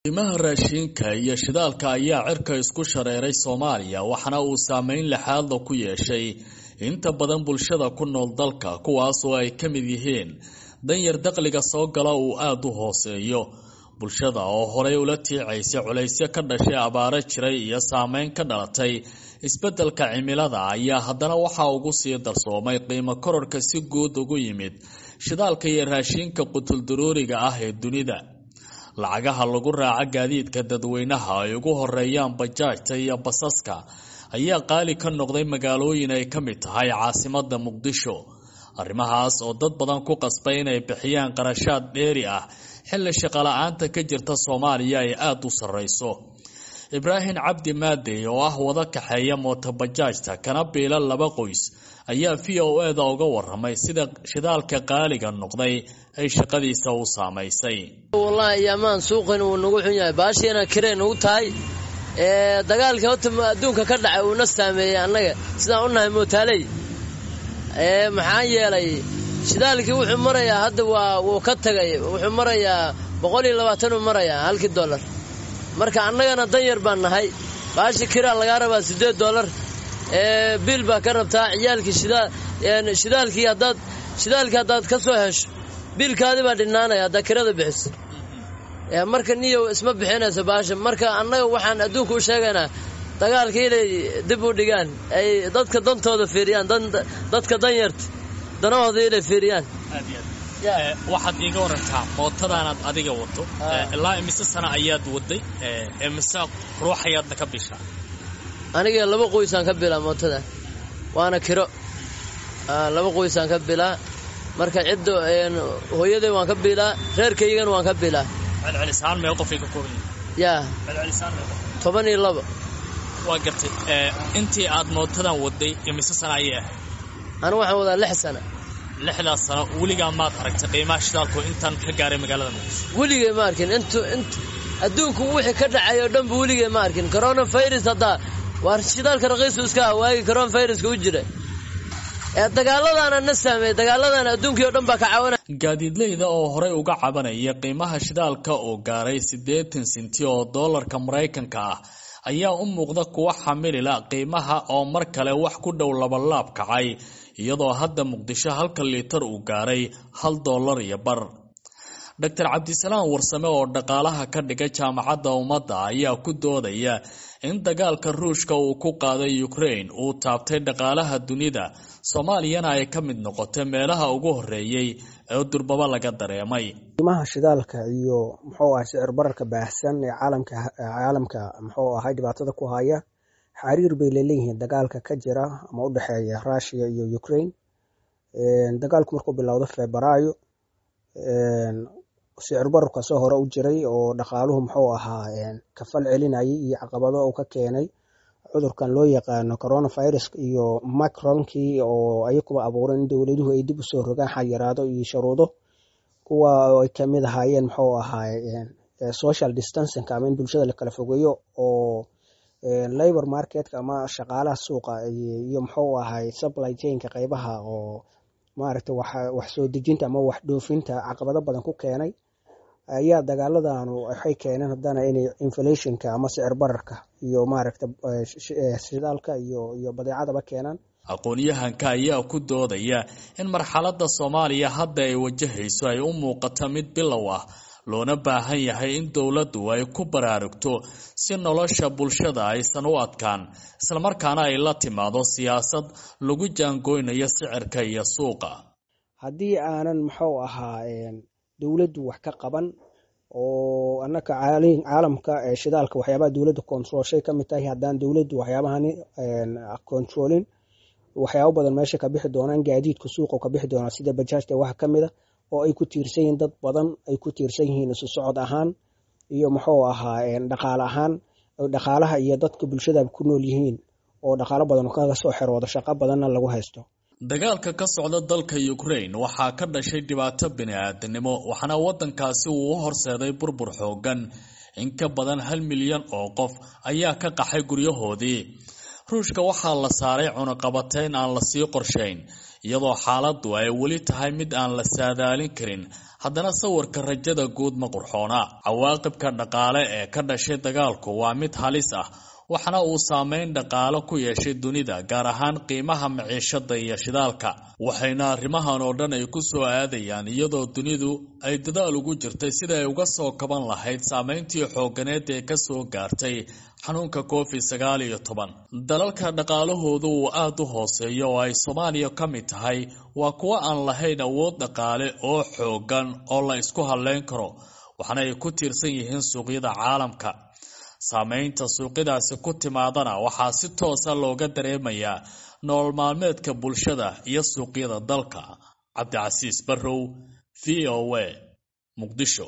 qiimaha raashinka iyo shidaalka ayaa cirka isku shareeray soomaaliya waxaana uu saameyn lixaadla ku yeeshay inta badan bulshada ku nool dalka kuwaas oo ay ka mid yihiin danyar dakhliga soo gala uu aada u hooseeyo bulshada oo horey ula tiicaysay culaysyo ka dhashay abaaro jiray iyo saameyn ka dhalatay isbeddelka cimilada ayaa haddana waxaa ugu sii darsoomay qiimo kororka si guud ugu yimid shidaalka iyo raashinka qutuldaruuriga ah ee dunida lacagaha lagu raaco gaadiidka dadweynaha ay ugu horeeyaan bajaajta iyo basaska ayaa qaali ka noqday magaalooyin ay ka mid tahay caasimada muqdisho arrimahaas oo dad badan ku qasbay inay bixiyaan qarashaad dheeri ah xilli shaqala-aanta ka jirta soomaaliya ay aada u sarreyso ibraahim cabdi maadey oo ah wada kaxeeya mootobajaajta kana biila laba qoys ayaa v o e da uga waramay sida shidaalka qaaliga noqday ay shaqadiisa u saamaysay wallaahi yaamaan suuqan uu nagu xun yahay baashiina kirey nagu tahay dagaalkii horta adduunka ka dhacay uuna saameeyey annaga sidaan u nahay mootaaley maxaa yeelay shidaalkii wuxuu marayaa hadda waa wuu ka tagay wuxuu marayaa boqol iyo labaatanuu marayaa halkii dollar marka annagana danyar baan nahay baashi kiraa lagaa rabaa siddeed dollar biil baa ka rabtaa ciyaalkii shidaalkii haddaad shidaalkii haddaad ka soo hesho biilkaadii baa dhinaanaya haddaa kirada bixiso marka niyow isma bixinayso baasha marka annaga waxaan adduunka u sheegaynaa dagaalka inay dib u dhigaan ay dadka dantooda fiiriyaan dadka danyarta danahooda inay fiiriyaan waxaad iiga warantaa mootadaanaad adiga wado ilaa imise sana ayaad waday imise ruux ayaadna ka bishaa aniga laba qoysaan ka bilaa mootada waana kiro laba qoysaan ka bilaa marka cidda hooyaday waan ka bilaa reerkaygana waan ka bilaa celcelisaan meel qofay ka kooban yaa celcelisaan meel toban iyo labo waa gartay intii aad mootadan waday imise sana ayay ahayd anu waxaan wadaa lix sana lixdaas sano weligaa maad aragtay qiimaha shidaalku intaan ka gaaray magaalada muqdisho weligay ma arkin int int adduunku wixii ka dhacay oo dhanba weligay ma arkin coronavirus haddaa waa shidaalka raqiisu iska ah waagii coronaviruska u jira ee dagaaladaana na saameeyey dagaaladana adduunkii oo dhan baa ka caawina gaadiidleyda oo horey uga cabanaya qiimaha shidaalka oo gaaray siddeetan sinti oo doolarka maraykanka ah ayaa u muuqda kuwa xamilila qiimaha oo mar kale wax ku dhow labalaab kacay iyadoo hadda muqdisho halka liitar uu gaaray hal dollar iyo bar doctor cabdisalaam warsame oo dhaqaalaha ka dhiga jaamacadda ummadda ayaa ku doodaya in dagaalka ruushka uu ku qaaday ukraine uu taabtay dhaqaalaha dunida soomaaliyana ay ka mid noqotay meelaha ugu horeeyey ee durbaba laga dareemay qiimaha shidaalka iyo muxuu ahay sicir bararka baahsan ee caalamka caalamka muxuu ahay dhibaatada ku haya xariir bay laleeyihiin dagaalka ka jira ama u dhexeeya russia iyo ukraine dagaalku markuu bilowdo febraayo sicir bararka soo hore u jiray oo dhaqaaluhu muxuu ahaa kafal celinayay iyo caqabado uu ka keenay cudurkan loo yaqaano coronavirus iyo macronkii oo ayakuba abuuray in dowladuhu ay dib usoo rogaan xayiraado iyo shuruudo kuwa ay kamid ahaayeen muxuu ahaay social distancing ama in bulshada la kala fogeeyo oo labor marketka ama shaqaalaha suuqa iyo muxuu ahay supply chainka qeybaha oo maaragtay wax soo dejinta ama wax dhoofinta caqabado badan ku keenay ayaa dagaaladanu waxay keeneen haddana inay inflationka ama sicir bararka iyo maaragta shidaalka iyo iyo badeecadaba keenaan aqoon-yahanka ayaa ku doodaya in marxaladda soomaaliya hadda ay wajahayso ay u muuqato mid bilow ah loona baahan yahay in dowladdu ay ku baraarugto si nolosha bulshada aysan u adkaan islamarkaana ay la timaado siyaasad lagu jaangoynayo sicirka iyo suuqa haddii aanan muxuu ahaa dowladdu wax ka qaban oo annaka caalamka shidaalka waxyaabaha dowladda controlshay ka mid tahay haddaan dowladdu waxyaabahani controlin waxyaabo badan meesha ka bixi doonaan gaadiidka suuqa ka bixi doonaa sida bajaajta waxa ka mid a oo ay ku tiirsan yihiin dad badan ay ku tiirsan yihiin isu socod ahaan iyo muxuu ahaa dhaqaale ahaan dhaqaalaha iyo dadka bulshada ku nool yihiin oo dhaqaalo badan kaga soo xeroodo shaqo badanna lagu haysto dagaalka ka socda dalka ukraine waxaa ka dhashay dhibaato bini-aadanimo waxaana waddankaasi uu u horseeday burbur xoogan in ka badan hal milyan oo qof ayaa ka qaxay guryahoodii ruushka waxaa la saaray cunuqabateyn aan lasii qorshayn iyadoo xaaladdu ay weli tahay mid aan la saadaalin karin haddana sawirka rajada guud ma qurxoona cawaaqibka dhaqaale ee ka dhashay dagaalku waa mid halis ah waxaana uu saameyn dhaqaale ku yeeshay dunida gaar ahaan qiimaha maciishada iyo shidaalka waxayna arrimahan oo dhan ay ku soo aadayaan iyadoo dunidu ay dadaal ugu jirtay sida ay uga soo kaban lahayd saameyntii xooganeed ee kasoo gaartay xanuunka covid sagaal iyo toban dalalka dhaqaalahoodu uu aada u hooseeyo oo ay soomaaliya ka mid tahay waa kuwo aan lahayn awood dhaqaale oo xoogan oo la isku halleyn karo waxaana ay ku tiirsan yihiin suuqyada caalamka saameynta suuqyadaasi ku timaadana waxaa si toosa looga dareemayaa nolol maalmeedka bulshada iyo suuqyada dalka cabdicasiis barrow v o a muqdisho